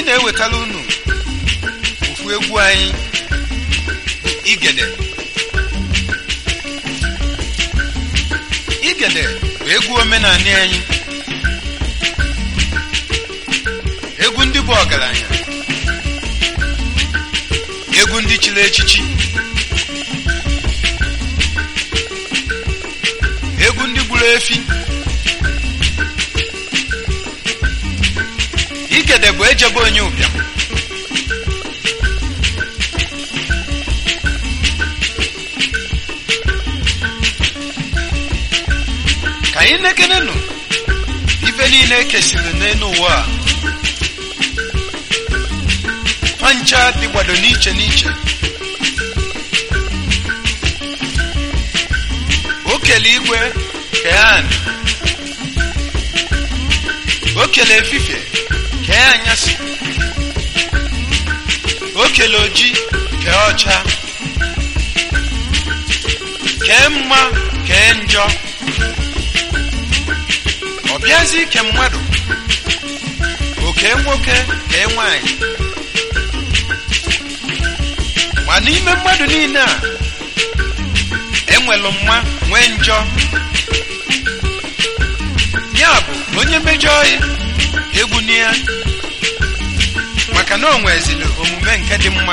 na-ewetara unu ofu egwu anyị bụ igede igede bụ egwu omenala anyị egwu ndị bụ ọgaranya egwu ndị chiri echichi egwu ndị gburu efi igede bụ ejebe onye ụbịam ka anyị nekenenụ ife niile ekesiri n'elu ụwa a pancha dịgbado n'iche n'iche o kele igwe kee anị o kele efifie kee anyasị o kele oji kee ọcha kee mma kee njọ ọ bịazi ike mmadụ oke nwoke kee nwanyị ma n'ime mmadụ niile a enwelu mma nwee njọ ya bụ onye mejọ ya egwu ya maka na o nwezili omume nke dị mma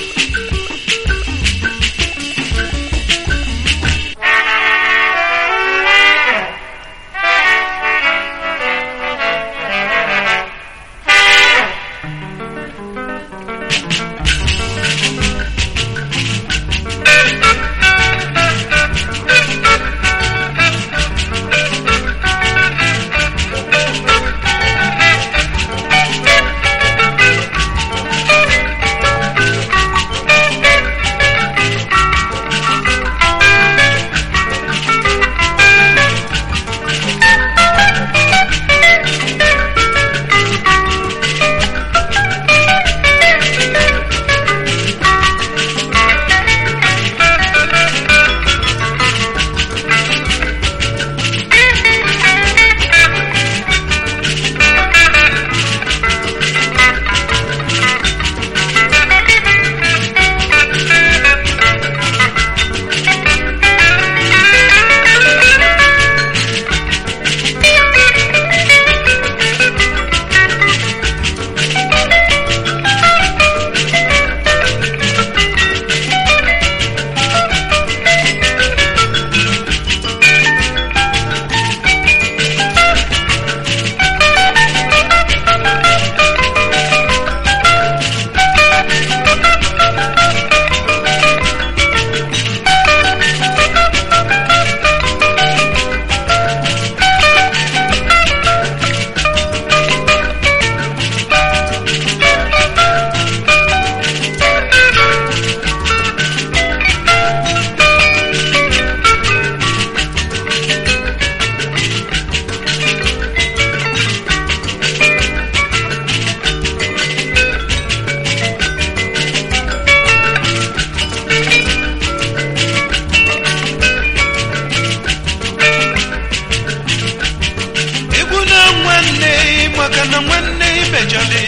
egwu na nwanne maka na nwanne imejọli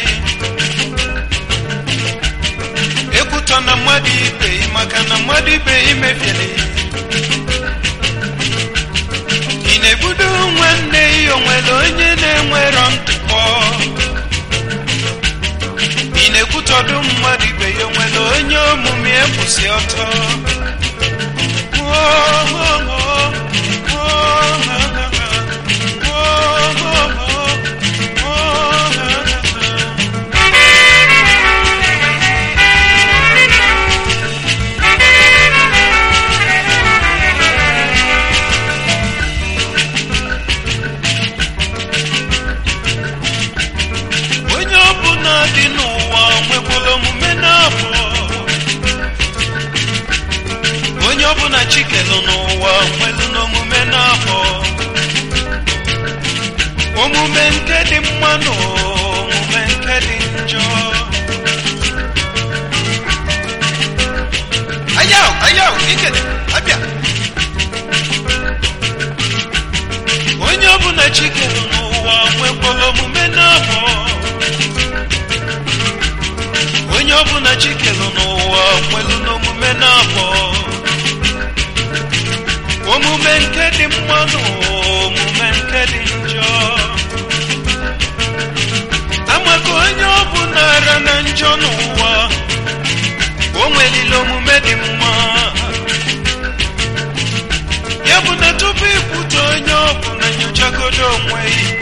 ekwutọ na mmadụ ibe maka na mmadụ ibe imebieli ị na-ebudo nwanne ya onwere onye na-enwerọ ntụpọ ị na-ekwutọdụ mmadụ ibe ya onwere onye omume ekwụsị ọtọ Oh, oh, oh, oh, ha, ha, ha. onye ọbụla dị n'ụwa nwekwara omume na-abụ onye ọbụla chikelu n'ụwa nwelu n'omume na-abụ omume nke dị mma na omume nke dị njọ ayaw ayaw ikele abịa onye ọbụla chikelu n'ụwa nwekwara omume na-abụ chikelu n'ụwa nwelu n'omume na-abọ omume nke dị mma na omume nke dị njọ amaka onye ọ bụ nara na njọ n'ụwa o nwelile omume dị mma ya bụ na tupu ikwute onye ọ bụ na nyochagodo onwe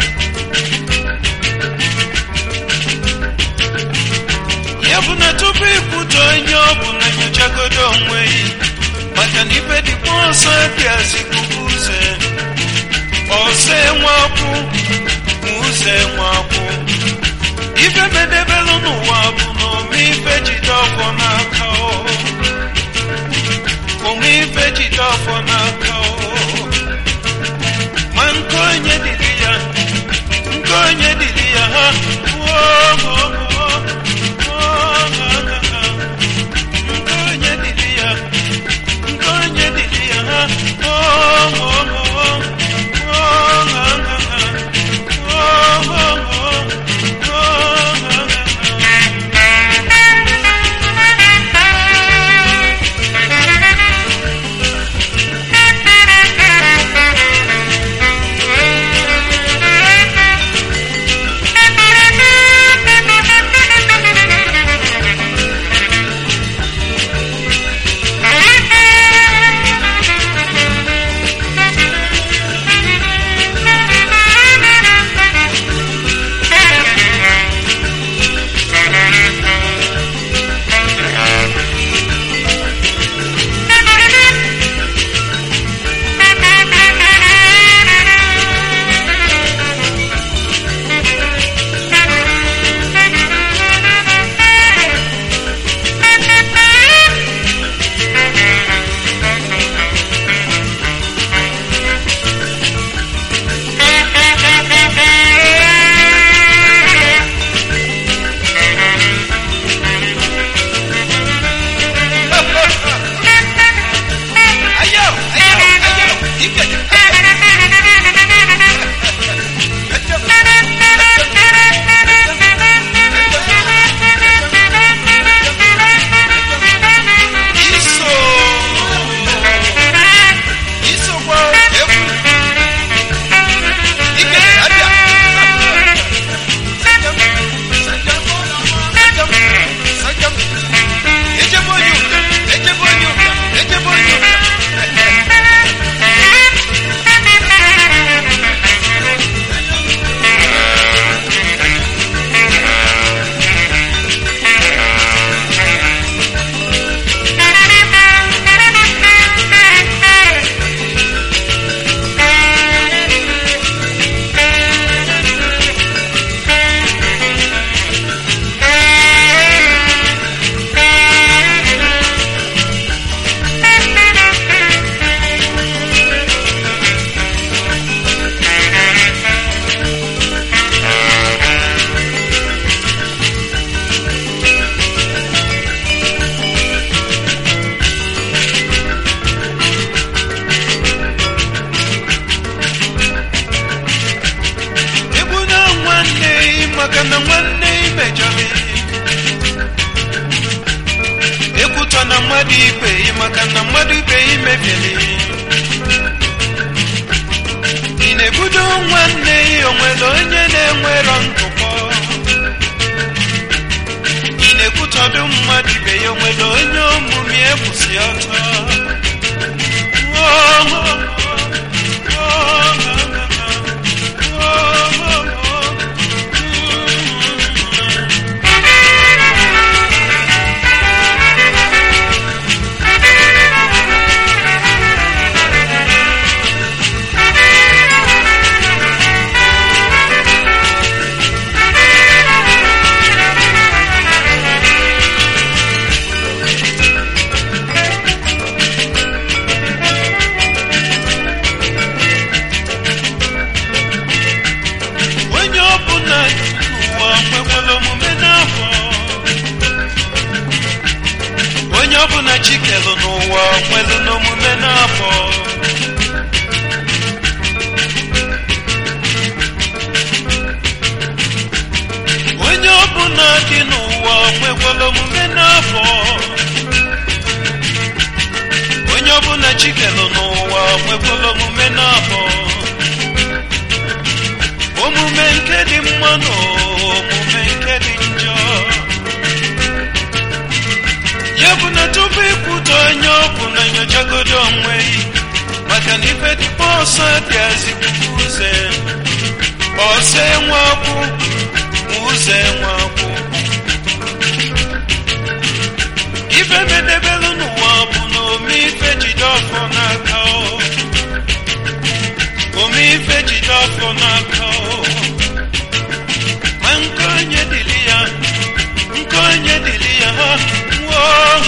ya bụ na tupu ikwute onye ọ bụ na nyochagodo onwe maka na ife dịkwa ọsọ bịazikuku uze ọsọ enwekwụ ma ụzọ enwekwụ ife medebelụ n'ụwa bụ na ome ife jide ọfọ n'aka o ome ife jide ọfọ n'aka o ma nke onye dịrị ya nke onye dịrị ya ha nke onye dịrị ya nke onye dịrị ya ha Ayo, ayo, ayo, ikat. Iso. Iso kwa efu. Ikat, ada. Sajam, sajam, sajam, sajam. Eje bonyuka, eje bonyuka, eje bonyuka. Egbu na nwanne ị maka na nwanne ị mejọrọ ekwutọ na mmadụ ibe ị maka na mmadụ ibe ị mebiere ị na-ebudo nwanne ị onwere onye na-enwerọ ntụpọ ị na-ekwutọdụ mmadụ ibe ya onwere onye omume ekwusi ọtọ Oh, oh, oh, oh, oh, oh, oh. onye ọbụla n'ụwa nwekwara omume n'afọ onye ọbụla chikelu n'ụwa nwelu n'omume n'afọ onye ọbụla dị n'ụwa n'ụwa nwekwala omume n'afọ onye ọbụla chikelu n'ụwa nwekwala omume n'afọ omume nke dị mma na omume nke dị njọ ya bụ na tupu ikwute onye ọ bụ na nyochagodo onwe gị maka na ife dịkwa ọsọ dị azikuku ụzọ ọsọ enwe akwụ ma ụzọ enwe akwụ ife medebelu n'ụwa bụ na ome ife jide ọfọ n'aka o ome ife jide ọfọ n'aka o ma nke onye dịrị ya nke onye dịrị ya ha nwụọ